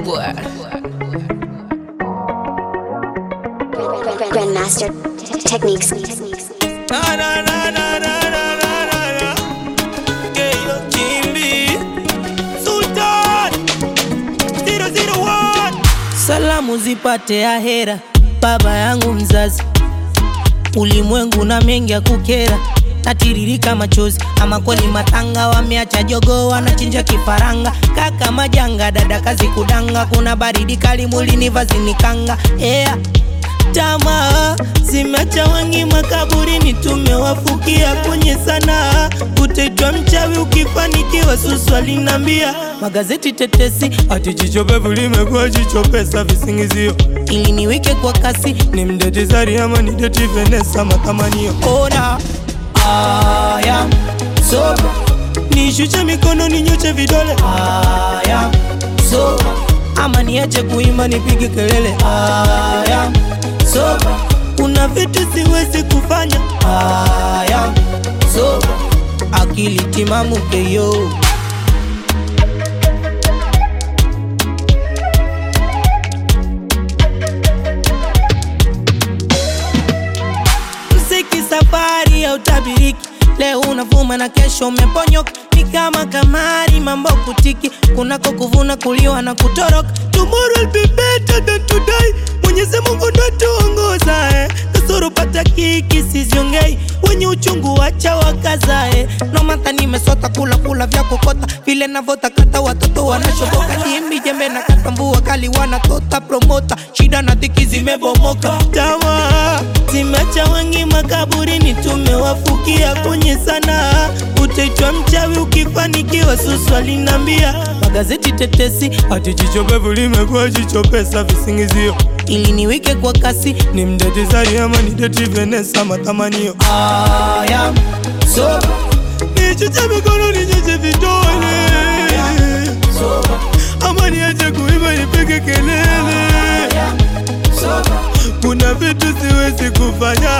boy. Grandmaster techniques. Na, na, na, na, na, na, na, na, na. Keyo Kimbi. Sultan. 001. Salamu zipate ahera, baba yangu mzazi. Ulimwengu na mengi ya kukera, natiririka machozi. Ama kweli matanga wameacha jogo, wanachinja kifaranga. Kaka majanga, dada kazi kudanga, kuna baridi kali mwilini, vazi ni kanga. Yeah. Tamaa zimeacha wengi makaburini, tumewafukia kwenye sanaa. Utaitwa mchawi ukifanikiwa, susu alinambia magazeti tetesi Ati jicho pevu limekuwa jicho pesa visingizio ili niweke kwa kasi ni mdeti Zari ama ni deti Vanessa matamanio ona aya soba nishushe mikono ninyoshe vidole aya soba ama niache kuimba nipige kelele aya soba kuna vitu siwezi kufanya aya soba akili timamu keyo mziki safari ya utabiriki leo unavuma na kesho umeponyoka ni kama kamari mambo kutiki kunako kuvuna kuliwa na kutoroka tomorrow will be better than today mwenyezi mungu ndo tuongoza eh. kasoro pata kiki siziongei wenye uchungu wacha wakazae nomata nimesota kula kula vya kokota vile navotakata watoto wanashoboka jimbi jembe na katambua kali wanatota promota shida na dhiki zimebomoka tamaa zimeacha wengi makaburini tumewafukia kwenye sanaa utaitwa mchawi ukifanikiwa susu alinambia magazeti tetesi ati jicho pevu limekuwa jicho pesa visingizio ili niwike kwa kasi ni mdeti Zari ama ni deti Vanessa matamanio aya soba nichuche mikono ninyoshe vidole soba ama niache kuimba nipige kelele soba kuna vitu siwezi kufanya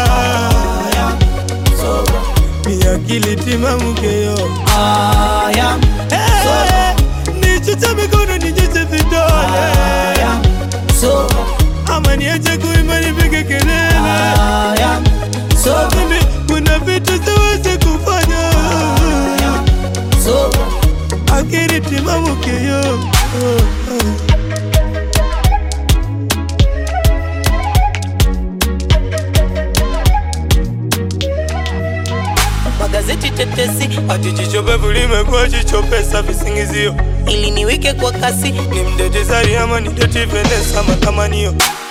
soba ni akili timamu keyo aya Eh, nichuche mikono ninyoshe vidole aya soba ama niache kuimba nipige kelele aya soba mimi kuna vitu siwezi kufanya soba akili timamu keyo magazeti tetesi ati jicho pevu limekuwa jicho pesa visingizio ili niwike kwa kasi ni mdeti Zari ama ni deti Vanessa matamanio